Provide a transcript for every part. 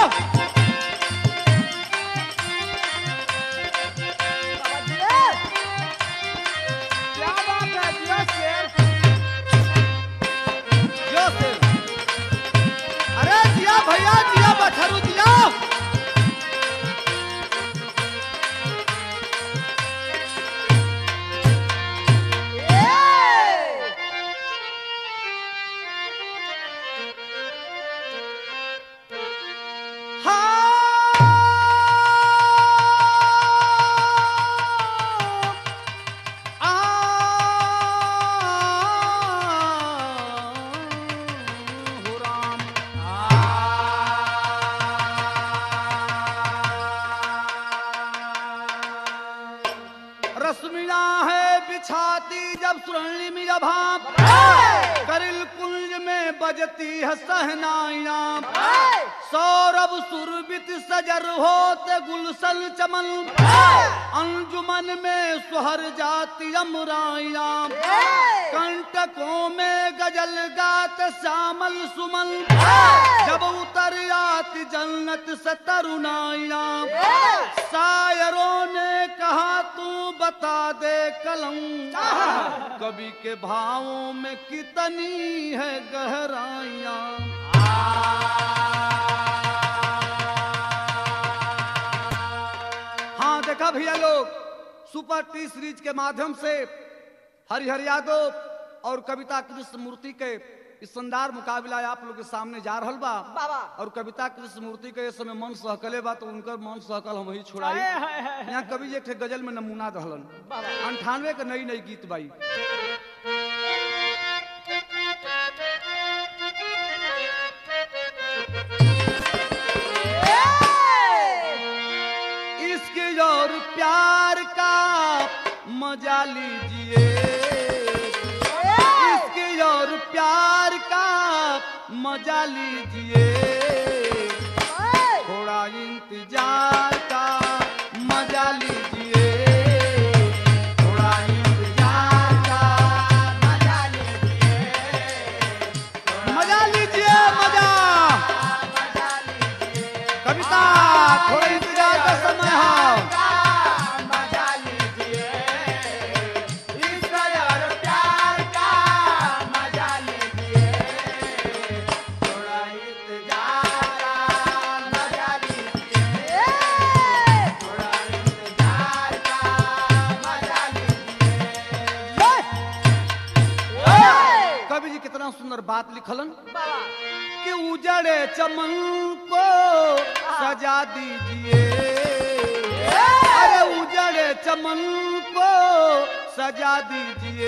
क्या बात है जिया शेर जियो से अरे जिया भैया जिया बछरू जिया हाँ हो राम रश्मिया है बिछाती जब सुरणी भाप करिल कुंज में बजती है सहनाइया सौरभ सुरबित सजर होत गुलशन चमन अंजुमन में सुहर जाती अमराइया कंटकों में गजल गात श्यामल सुमन जब उतर आती जन्नत से तरुणाइया शायरों ने कहा तू बता दे कलम कवि के भावों में कितनी है गहराइया हाँ देखा भैया लोग सुपर टी सीरीज के माध्यम से हरिहर यादव और कविता कृष्ण मूर्ति के इस शानदार मुकाबला आप लोग के सामने जा रहल बा बाबा। और कविता कृष्ण मूर्ति के इस समय मन सहकले बा तो उनकर मन सहकल हम ही छोड़ाई हाय, हाय, हाय। यहाँ कवि जी एक ठे गजल में नमूना दहलन बाबा। अंठानवे के नई नई गीत बाई इसके और प्यार का मजा लीजिए इसके और प्यार का मजा लीजिए थोड़ा इंतजार का मजा लीजिए थोड़ा इंतजार का मजा लीजिए मजा लीजिए मजा कविता थोड़ा इंतजार का समय है कवि जी कितना सुंदर बात लिखलन कि उजड़े चमन को सजा दीजिए अरे उजड़े चमन को सजा दीजिए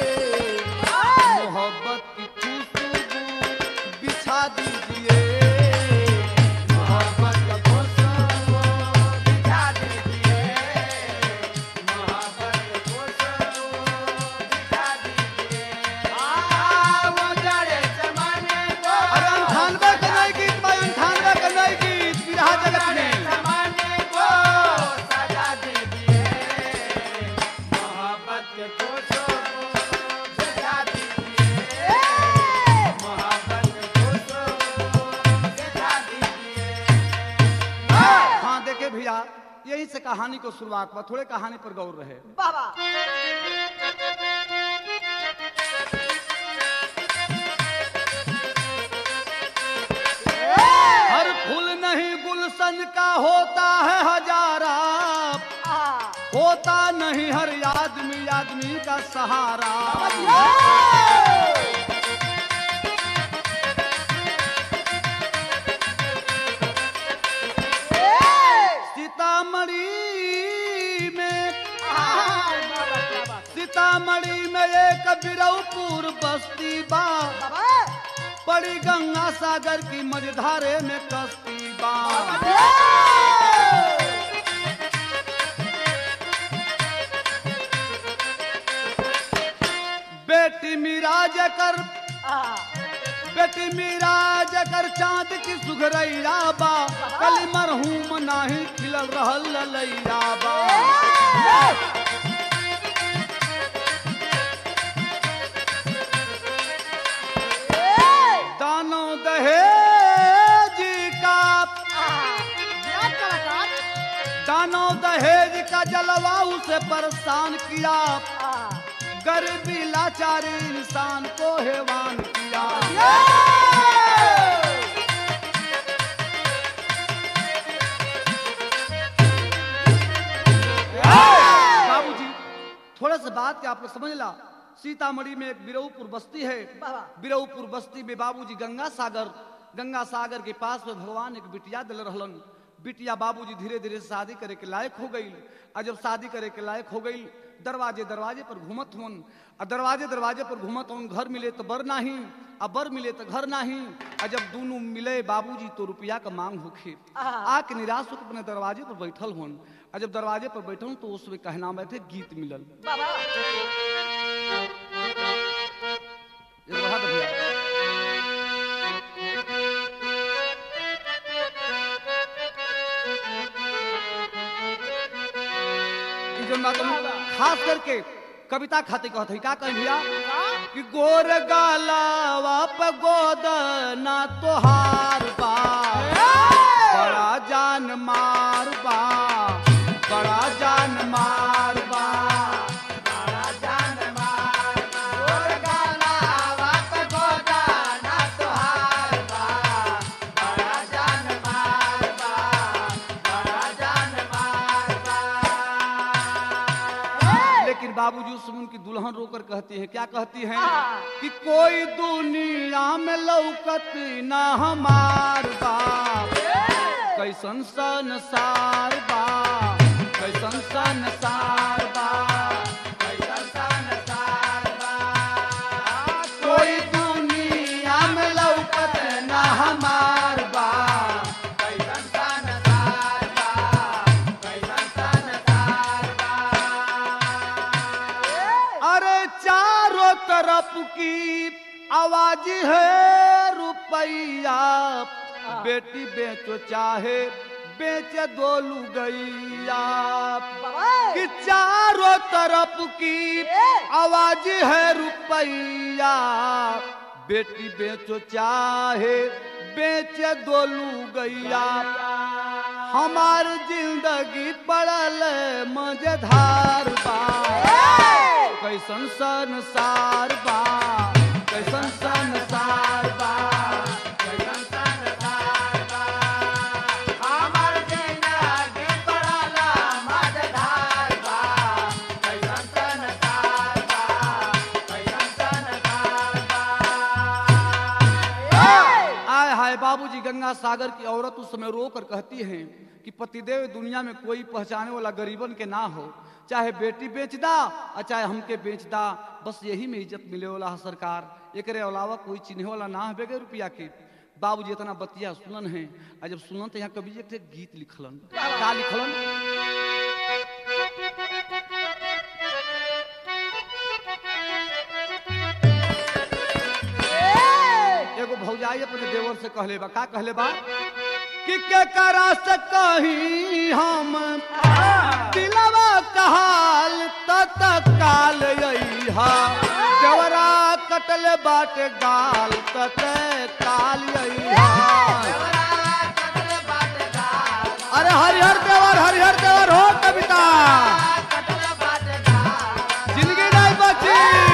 मोहब्बत की खुशबू बिछा दीजिए मोहब्बत की खुशबू बिछा दीजिए मोहब्बत की खुशबू बिछा दीजिए अरे अंठानवे के नई गीत भाई अंठानवे के नई गीत बिरहा जगत में हाँ देखे भैया यही से कहानी को शुरुआत हुआ थोड़े कहानी पर गौर रहे बाबा हर फूल नहीं गुलशन का होता है हजारा होता नहीं हर आदमी आदमी का सहारा सीतामढ़ी में सीतामढ़ी में एक बिरौपुर बस्ती बा पड़ी गंगा सागर की मझधारे में कस्ती बा बेटी मीरा जकर बेटी मीरा जकर चांद की सुघरैया बा कल मरहूम नाही खिलल रहल ललैया बा दानो दहेज का जलवा उसे परेशान किया गरीबी लाचारी इंसान को हैवान किया बाबूजी थोड़ा सा बात के आप लोग समझ ला सीतामढ़ी में एक बिरऊपुर बस्ती है बाबा। बिरऊपुर बस्ती में बाबूजी गंगा सागर गंगा सागर के पास में भगवान एक बिटिया दिल रहलन बिटिया बाबूजी धीरे धीरे शादी करे के लायक हो गई और जब शादी करे के लायक हो गई दरवाजे दरवाजे पर घूमत हुन और दरवाजे दरवाजे पर घूमत हुन घर मिले तो बर नाही और बर मिले तो घर नाही और जब दोनों मिले बाबूजी तो रुपया का मांग होखे आके निराश होकर अपने दरवाजे पर बैठल हुन और जब दरवाजे पर बैठल तो उसमें कहना बैठे गीत मिलल बाबा ये रहा था भैया ई जौन बात हम खास करके कविता खातिर कहत है का कह भैया कि गोर गालावा पे गोद ना तोहार बा बड़ा जान मार बा बड़ा जान मार बा बड़ा जान मार बा गोर गालावा पे गोद ना तोहार बा बड़ा जान मार बा बड़ा जान मार बा लेकिन बाबूजी उस समय उनकी दुल्हन रोकर कहती है क्या कहती है हाँ। कि कोई दुनिया में लौकत ना हमार बा कैसन संसार बा कैसन संसार बा कैसन संसार बा कोई दुनिया में लौकत ना हमार बा कैसन संसार बा कैसन संसार बा अरे चारों तरफ की आवाज है रुपैया बेटी बेचो चाहे बेच दो लुगैया कि चारों तरफ की आवाज है रुपैया बेटी बेचो चाहे बेच दो लुगैया हमार जिंदगी पड़ल मजेदार बा कैसन संसार बा कैसन संसार बा कैसन संसार बा हमार जिंदगी पड़ल मजेदार बा कैसन संसार बा कैसन संसार बा आय हाय बाबूजी गंगा सागर की औरत उस समय रो कर कहती हैं कि पतिदेव दुनिया में कोई पहचाने वाला गरीबन के ना हो चाहे बेटी बेच दा और चाहे हमके बेच दा बस यही में इज्जत मिले वाला है सरकार एकरे अलावा कोई चिन्हे वाला ना है बेगे रुपया के बाबूजी इतना बतिया सुनन है और जब सुनन तो यहाँ कवि जी एक ठे गीत लिखलन का लिखलन एगो भौजाई अपने देवर से कहले बा का कहले बा कि के करा से कही हम दिलवा कहाल तत काल यईहा देवरा कटले बाट गाल तत काल यईहा अरे हरिहर देवर हरिहर देवर हो कविता जिंदगी नहीं बची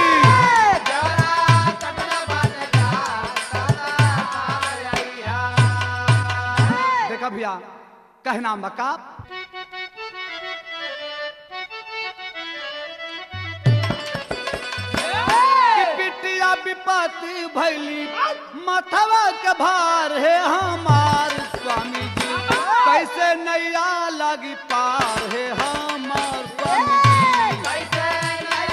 देखा भैया कहना मका कि बिटिया विपत्ति भैली मथवा के भार है हमार स्वामी जी कैसे नैया लगी पार है हमार स्वामी जी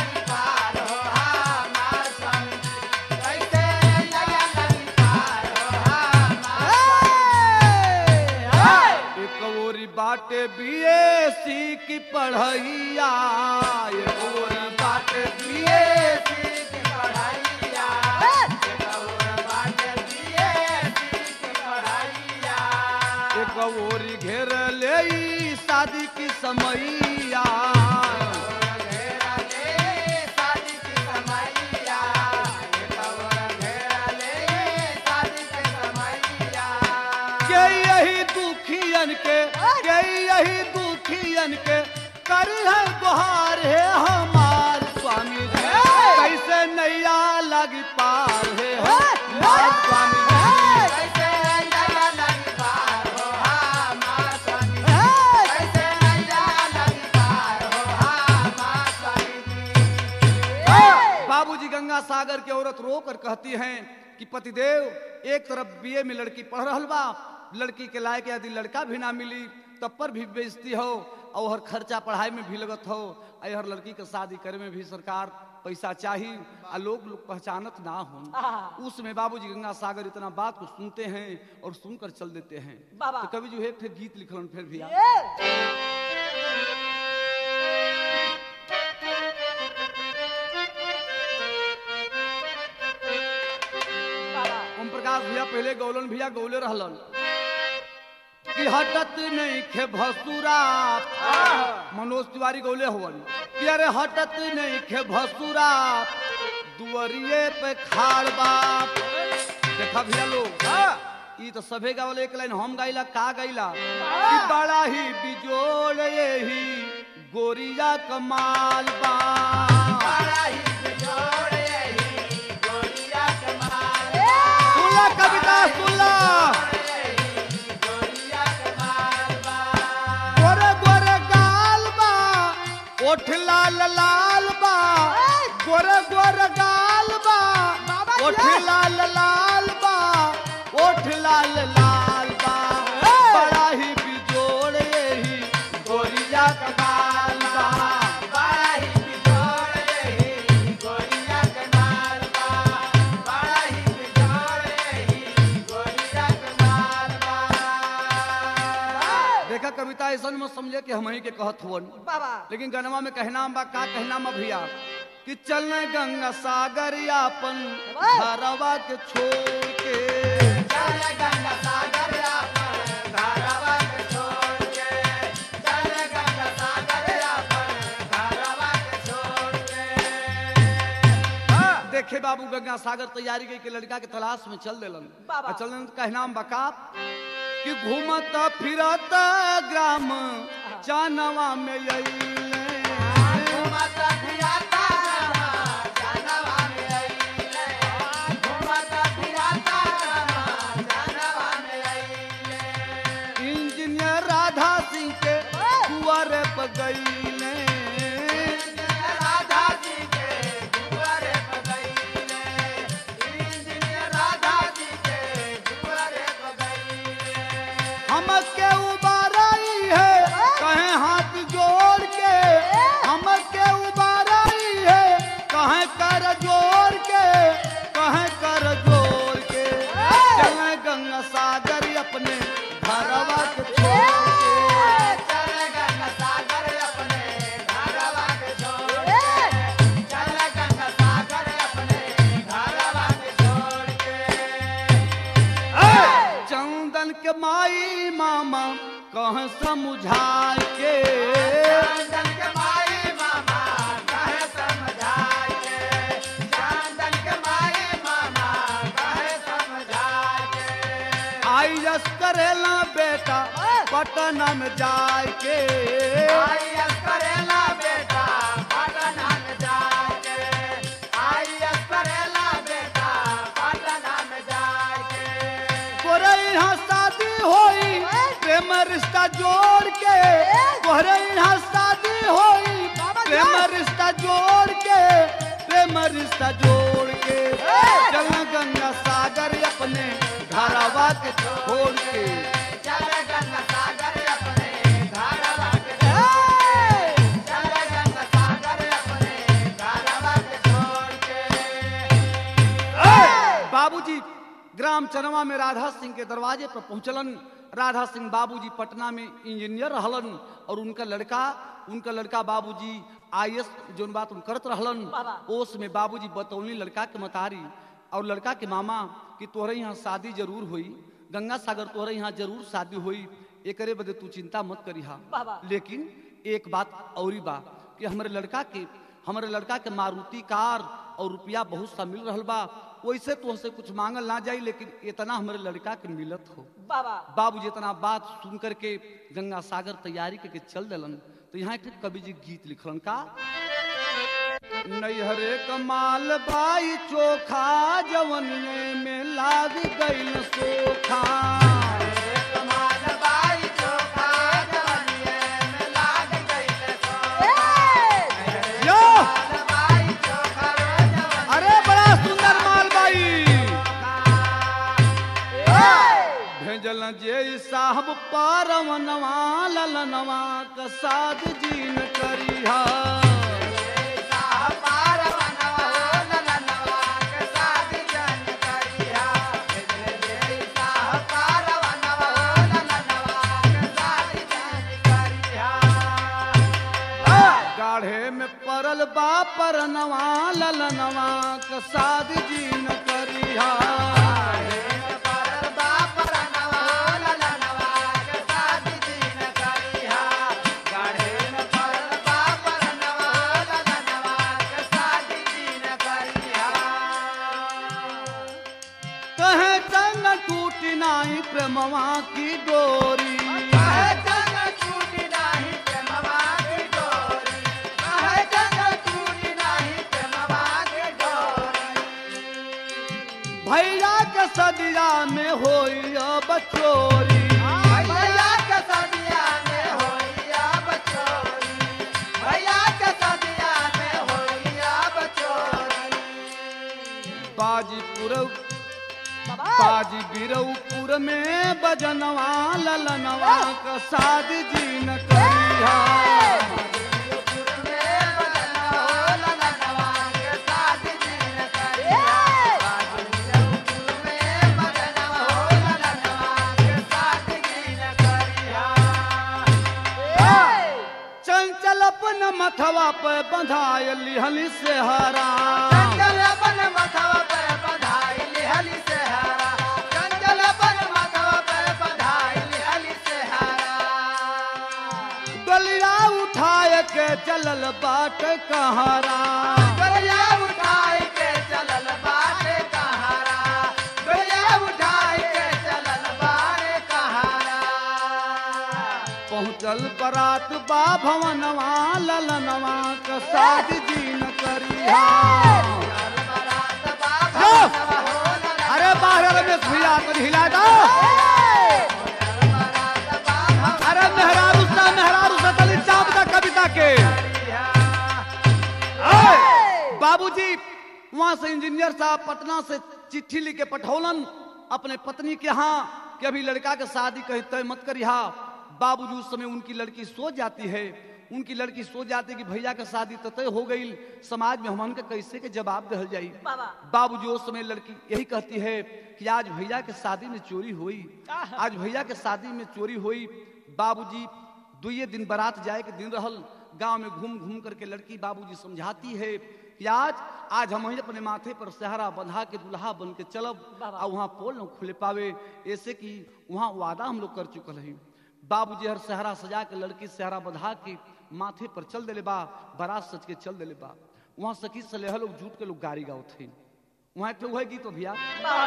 एक ओरी बाटे बीएससी की पढ़ैया एक ओरी बाटे बीएससी की पढ़ैया एक ओरी बाटे बीएससी की पढ़ैया एक ओरी घेर ले ई शादी की समैया के यही दुखियन के के यही दुखियन के करी है गुहार है हमार स्वामी जी कैसे नैया लगी पार है हमार स्वामी जी बाबूजी गंगा सागर की औरत रो कर कहती हैं कि पतिदेव एक तरफ बीए में लड़की पढ़ रहल बा लड़की के लायक यदि लड़का भी ना मिली तब पर भी बेइज्जती हो और हर खर्चा पढ़ाई में भी लगत हो और हर लड़की के शादी करे में भी सरकार पैसा चाहिए आ लोग लोग पहचानत ना हो उसमें बाबूजी गंगा सागर इतना बात को सुनते हैं और सुनकर चल देते हैं बाबा। तो कभी जो है फिर गीत लिखलन फिर भी आप। ओम प्रकाश भैया पहले गौलन भैया गौले रहलन कि हटत नहीं खे भसुरा मनोज तिवारी गौले हवन कि अरे हटत नहीं खे भसुरा दुअरिए पे खाड़ बाप देखा भैया लोग ई तो सभे गावल एक लाइन हम गाइला का गाइला कि बड़ा ही बिजोड़ यही गोरिया कमाल बा सुला कविता सुला गोरे गोरे गाल बा ओठ लाल लाल बा गोरे गोरे गाल बा ओठ लाल लाल बा ओठ लाल लाल बा बड़ा ही बिजोड़ यही गोरिया का गाल बा देखा कविता ऐसा मत समझे कि हम ही के कहत हुवन बाबा लेकिन गनवा में कहना बा का कहना बा भैया कि चलने गंगा सागर यापन घरवा के छोड़ के देखे बाबू गंगा सागर तैयारी के, के लड़का के तलाश में चल दिलन बाबा। आ चलन तो कहना बका कि घूमत फिरत ग्राम जानवा में अइले इंजीनियर राधा सिंह के कुआरे पर गईले हमके उबाराई है कहे हाथ जोड़ के हमके उबाराई है कहे कर जोड़ के कहे कर जोड़ के चले गंगा सागर अपने घरवा के छोड़ के चंदन के माई मामा कह समझा के आई जस करेला बेटा पटना में जाए के तोरे यहाँ शादी होई प्रेम रिश्ता जोड़ के तोरे यहाँ शादी होई प्रेम रिश्ता जोड़ के प्रेम रिश्ता जोड़ के चल गंगा सागर अपने घरवा के छोड़ के बाबूजी ग्राम चनवा में राधा सिंह के दरवाजे पर पहुंचलन राधा सिंह बाबूजी पटना में इंजीनियर रहलन और उनका लड़का उनका लड़का बाबूजी आईएएस जोन बात उन करत रहलन बाबा। ओस में बाबूजी बतौनी लड़का के मतारी और लड़का के मामा कि तोहरे यहाँ शादी जरूर हुई गंगा सागर तोहरे यहाँ जरूर शादी हुई एकरे बदे तू चिंता मत करिहा बाबा। लेकिन एक बात औरी बा कि हमारे लड़का के हमारे लड़का के मारुति कार और रुपया बहुत सा मिल रहल बा वैसे तो हमसे कुछ मांगल ना जाई लेकिन इतना हमारे लड़का के मिलत हो बाबा बाबू जितना बात सुन करके गंगा सागर तैयारी करके चल दिलन तो यहाँ एक कवि जी गीत लिखलन का नैहरे कमाल बाई चोखा जवनिए में लाग गईल सोखा यो! अरे बड़ा सुंदर माल बाई भेजल जे साहब पारवनवा ललनवा कसाद जीन करिहा गाढ़े में परल बा परनवा ललनवा कसाद जीन करिहा कहे चंग टूटी नाही प्रेमवा की डोरी भैया के सदिया में होई अब चोरी बाजीपुर बाजी बिरौपुर में बजनवा ललनवा का साद जीन करिहा चंचल अपन मथवा पे बंधाय लिहली से हरा गलिया उठाए के चलल बाट कहारा पहुँचल बरात बा भवनवा ललनवा का साद जीन करिहा जो! अरे बाहर रमेश भैया कर हिला दो अरे मेहरारू सा मेहरारू सा तली चाप दा कविता के आए! बाबूजी वहां से इंजीनियर साहब पटना से चिट्ठी लिख के पठौलन अपने पत्नी के यहाँ कि अभी लड़का के शादी कहीं तय मत करिहा बाबूजी उस समय उनकी लड़की सो जाती है उनकी लड़की सो जाती है कि भैया के शादी तो तय हो गई समाज में हमन के कैसे के जवाब दहल जाई बाबूजी उस समय लड़की यही कहती है कि आज भैया के शादी में चोरी हुई आज भैया के शादी में चोरी हुई बाबूजी दुए दिन बारात जाए के दिन रहल गांव में घूम घूम करके लड़की बाबूजी समझाती है कि आज आज हम ही अपने माथे पर सहरा बंधा के दुल्हा बन के चलब और वहाँ पोल न खुले पावे ऐसे कि वहाँ वादा हम लोग कर चुकल है बाबूजी हर सहरा सजा के लड़की सहरा बंधा के माथे पर चल देले बा बारात सज के चल देले बा वहाँ सखी सलेह लोग जूट के लोग गाड़ी गाओ थे वहाँ एक ठो है गीत हो भैया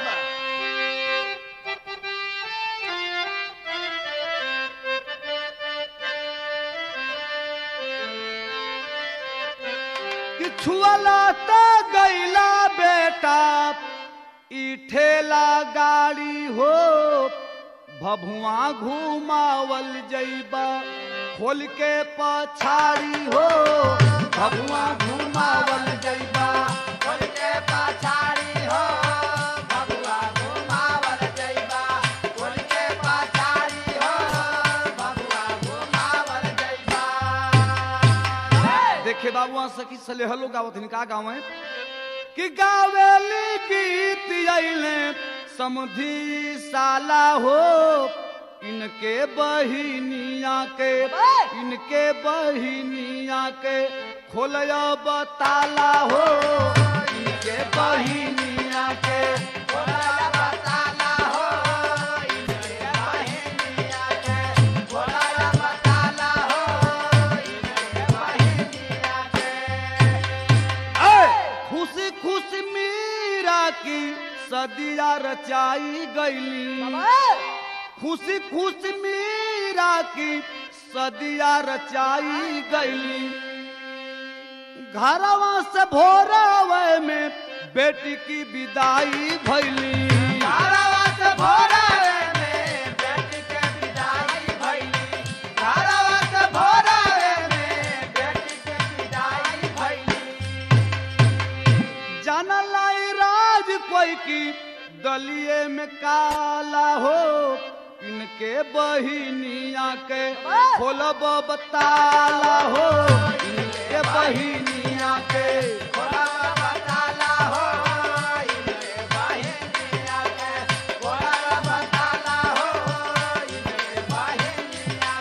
कि छुअला त गैला बेटा ई ठेला गाड़ी हो भभुआ घुमावल जैबा खोल के पछाड़ी हो भभुआ घुमावल जैबा देखे बाबू वहाँ सखी सलेहलो गावत हिनका गाँव है कि गावेली गीत अइले समधी साला हो इनके बहिनिया के इनके बहिनिया के खोलया बताला हो इनके बहिनिया के ऐ, खुशी खुशी मीरा की सदिया रचाई गईली खुशी खुशी मीरा राखी सदिया रचाई गई घरवा से भोरवे में बेटी की विदाई भैली घरवा से भोरवे में बेटी के विदाई भइली घरवा से भोरवे में बेटी के विदाई भइली जानलाई राज कोई की दलिए में काला हो इनके बहिनिया के खोलब बताला हो इनके बहिनिया के भोला बताला हो इनके बहिनिया के भोला बताला हो इनके बहिनिया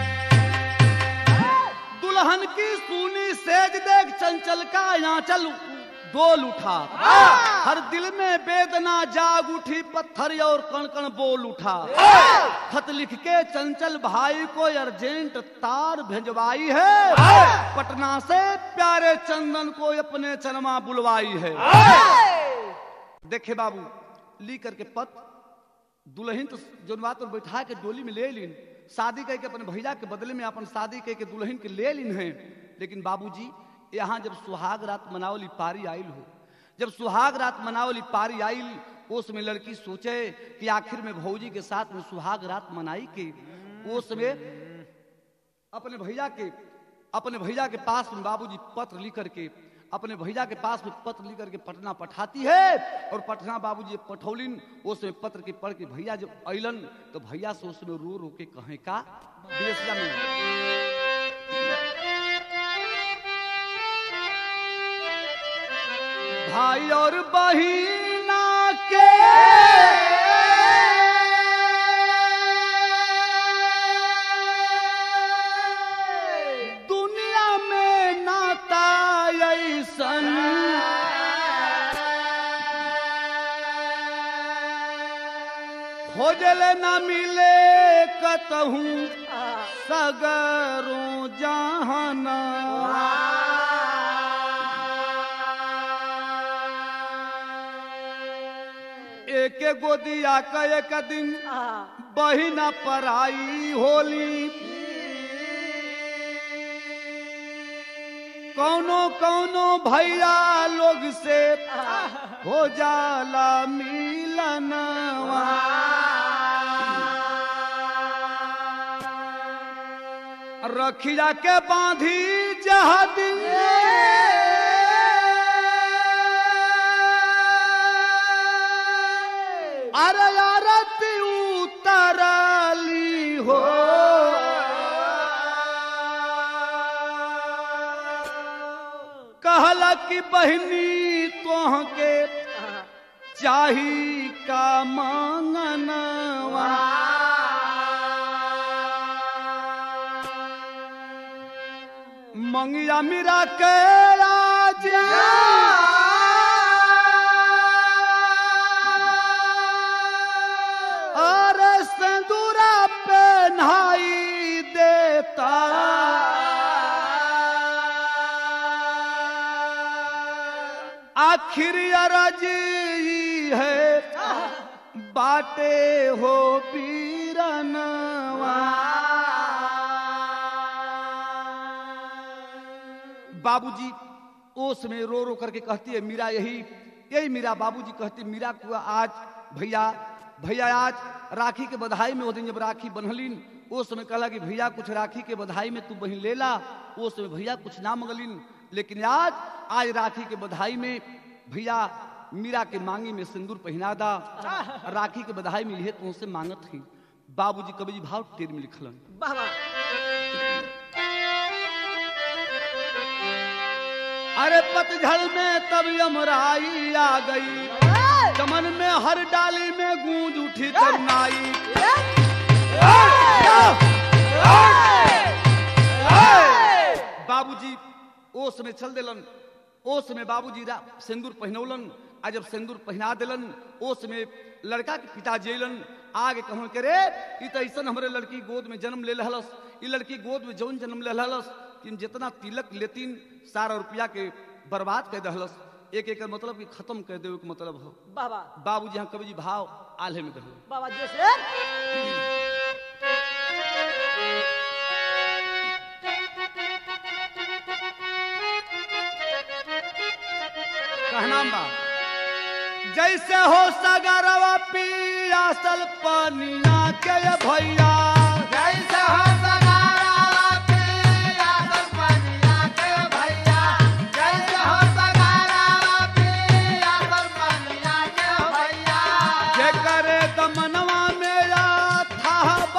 के दुल्हन की सुनी सेज देख चंचल का आंचल डोल उठा हर दिल में वेदना जाग उठी पत्थर और कण कण बोल उठा खत लिख के चंचल भाई को अर्जेंट तार भेजवाई है पटना से प्यारे चंदन को अपने चरमा बुलवाई है देखे बाबू ली करके पत दुल्हन तो जोन बात पर बैठा के डोली में ले लीन शादी करके अपने भैया के बदले में अपन शादी करके दुल्हन के ले लीन है लेकिन बाबूजी यहाँ जब सुहाग रात मनावली पारी आयल हो जब सुहाग रात मनावली पारी आयल उसमें लड़की सोचे कि आखिर में भौजी के साथ में सुहाग रात मनाई के उसमें अपने भैया के अपने भैया के पास में बाबूजी पत्र लिख करके अपने भैया के पास में पत्र लिख करके पटना पठाती है और पटना बाबूजी पठौलिन उसमें पत्र के पढ़ के भैया जब अलन तो भैया से उसमें रो रो के कहे का विदेशिया में भाई और बहिना के दुनिया में नाता ऐसन खोजल न मिले कतहू सगरों जहाना एक गोदिया का एक दिन बहिना पराई होली कौनो कौनो भैया लोग से हो जाला मिलनवा रखिया के बांधी जहादी अरे आरती उतरली हो कहला कि बहनी तोह के चाही का मांगनवा मंगिया मेरा के राजा अरे संदूरा पे नहाई देता आखिर अरज ही है बाटे हो पीरनवा बाबूजी ओस में रो रो करके कहती है मीरा यही यही मीरा बाबूजी कहती मीरा को आज भैया भैया आज राखी के बधाई में वो दिन जब राखी बन्हलिन वो समय कहला कि भैया कुछ राखी के बधाई में तू बहन ले ला वो समय भैया कुछ ना मंगलिन लेकिन आज आज राखी के बधाई में भैया मीरा के मांगी में सिंदूर पहना दा राखी के बधाई में यह तुमसे मांगत थी बाबूजी कबीजी भाव टेर में लिखलन बाबा अरे पतझड़ में तब यमराई आ गई चमन में हर डाली में गूंज उठी तरुणाई बाबूजी ओस में चल दिलन ओस में बाबूजी रा- सिंदूर पहनौलन आ जब सिंदूर पहना दिलन ओस में लड़का के पिता जेलन आगे कहूं करे ई तो ऐसा हमरे लड़की गोद में जन्म ले लहलस ई लड़की गोद में जौन जन्म ले लहलस कि जितना तिलक लेतीन सारा रुपया के बर्बाद कर दहलस एक एक मतलब कि खत्म कर देवे के मतलब हो बाबा बाबूजी यहाँ कवि जी भाव आल्हे में दहल बाबा जैसे कैसे हो सगरवा पियासल पनिया के ये भैया जैसे हो सगारा पिया सरपनिया के भैया जैसे हो सगारा पिया सरपनिया के भैया जे करे दमनवा मेरा था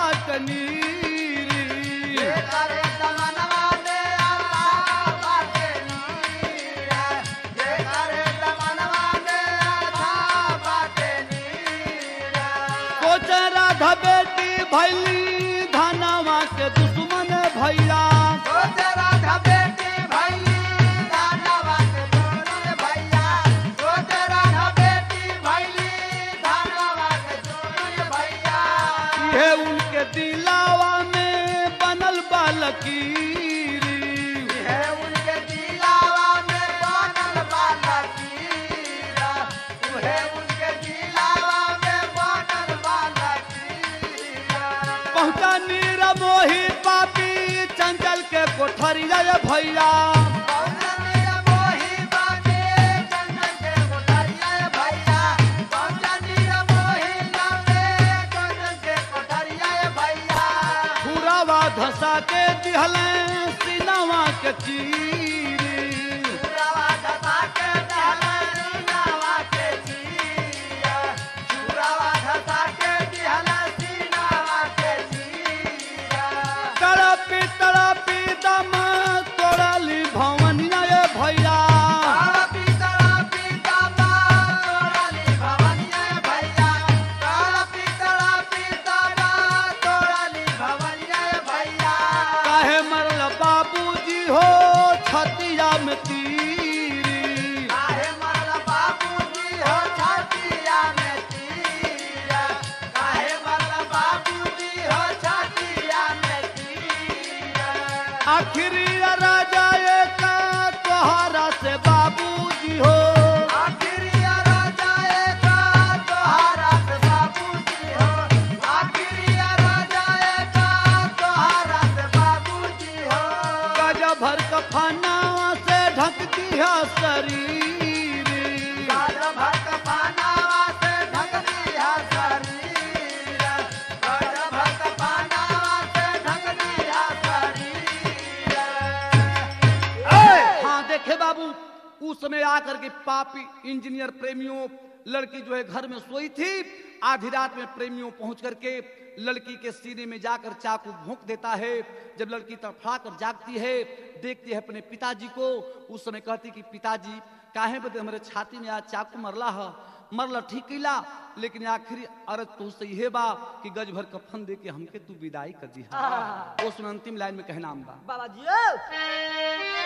बटनीरी ये करे तमन्ना दे अल्लाह बाटे नीरा ये करे तमन्ना दे अल्लाह बाटे नीरा कोच राधा बेटी भैली धनवा के दुश्मन भैया सोच राधा बेटी भैली दानवा के दुश्मन भैया सोच राधा बेटी भैली दानवा के दुश्मन भैया ये उनके दिलावा में बनल बालकीरी है उनके दिलावा में बनल बाला कीरा है उनके दिलावा में बनल बाला कीरा पहुंचा नीरा मोही पापी चंचल के कोठरिया ये भैया पौधनिया मोही बाजे चंदन के कोठरिया भैया पौधनिया मोही लावे चंदन के कोठरिया भैया पुरावा धसा के दिहले सिनवा के चीरी चूरावा धसा के दहला नावा के चीरा चूरावा धसा के दिहला सीनावा के चीरा तड़पी तड़पी दम तोड़ली भवनिया ये भैया काला पीतला पीताबा तोड़ाली भवनिया भैया काला पीतला पीताबा तोड़ाली भवनिया भैया काहे मरल बाबूजी हो छतिया में तीरी काहे मरल बाबूजी हो छातिया में तीरा काहे मरल बाबूजी हो छातिया में तीरा आखिरी राजा एक तोहरा से बाबूजी हो आखिरिया राजा एका तोहारा पे बाबूजी हो आखिरिया राजा एका तोहारा पे बाबूजी हो गज भर कफनावा से ढक दिया शरीर काल भर कफनावा से ढक दिया शरीर काल भर कफनावा से ढक दिया शरीर हाँ देखे बाबू उस समय आकर के पापी इंजीनियर प्रेमियों लड़की जो है घर में सोई थी आधी रात में प्रेमियों पहुंच करके लड़की के सीने में जाकर चाकू भोंक देता है जब लड़की तड़फड़ा कर जागती है देखती है अपने पिताजी को उस समय कहती कि पिताजी काहे बदे हमारे छाती में आज चाकू मरला है मरला ठीक कैला लेकिन आखिरी अरज तो से ये बा कि गज भर कफन दे के हमके तू विदाई कर दी उस अंतिम लाइन में कहना बा बाबा जी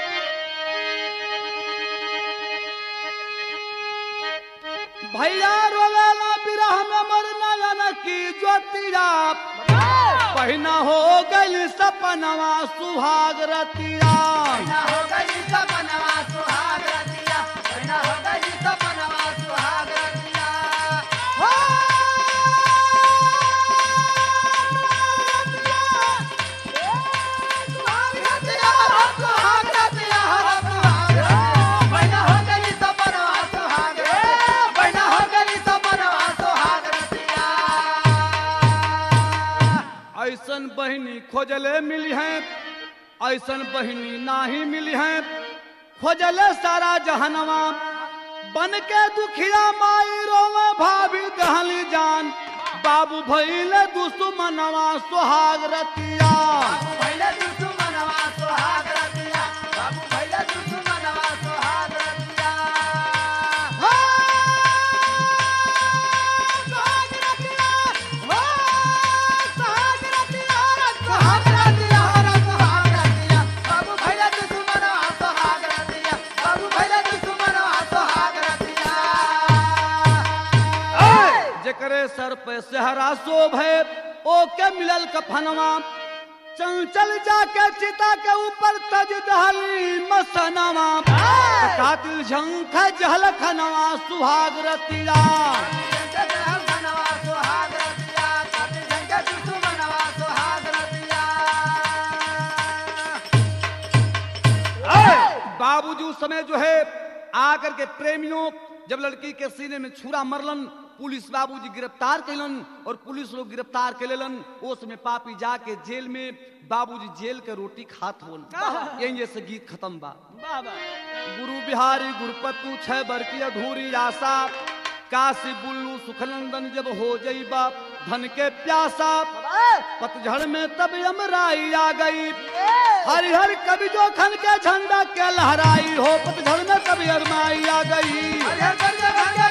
भैया रोवेला बिरह में मरना जाना की ज्योतिया पहिना हो गई सपनवा सुहाग रतिया ना हो गई सपनवा सुहाग रतिया ना हो गई सपनवा सुहाग रतिया हो सुहाग रतिया सुहाग रतिया सुहाग रतिया हो गई सपनवा सुहाग रतिया हो गई सपनवा सुहाग रतिया ऐसन बहिनी खोजले मिली है ऐसन बहिनी नाही मिली है खोजले सारा जहनवा बन के दुखिया माई रोवे भाभी दहली जान बाबू भैले दुश्मनवा सुहाग रतिया बाबू भैले दुश्मनवा सुहाग रतिया बाबू भैले दुश्मनवा सुहाग रतिया हो सुहाग रतिया हो सुहाग रतिया सुहाग रतिया सुहाग रतिया बाबू भैले दुश्मनवा सुहाग रतिया बाबू भैले दुश्मनवा सुहाग रतिया जेकरे सर पे सेहरा शोभ है ओ के मिलल कफनवा चंचल जाके चिता के ऊपर तज दहली मसनवा कातिल झंख जहल खनवा सुहाग रतिया दुश्मनवा सुहाग रतिया कातिल झंके दुश्मनवा सुहाग रतिया बाबूजी उस समय जो है आकर के प्रेमियों जब लड़की के सीने में छुरा मरलन पुलिस बाबूजी गिरफ्तार कैलन और पुलिस लोग गिरफ्तार के लेलन ओस में पापी जाके जेल में बाबूजी जेल के रोटी खात होन यही जैसे गीत खत्म बा बाबा गुरु बिहारी गुरुपतु छह बर की अधूरी आशा काशी बुल्लू सुखनंदन जब हो जईबा धन के प्यासा पतझड़ में तब यमराई आ गई हरिहर कवि जो खन के झंडा के लहराई हो पतझड़ में तब यमराई आ गई अरे कर दे, कर दे,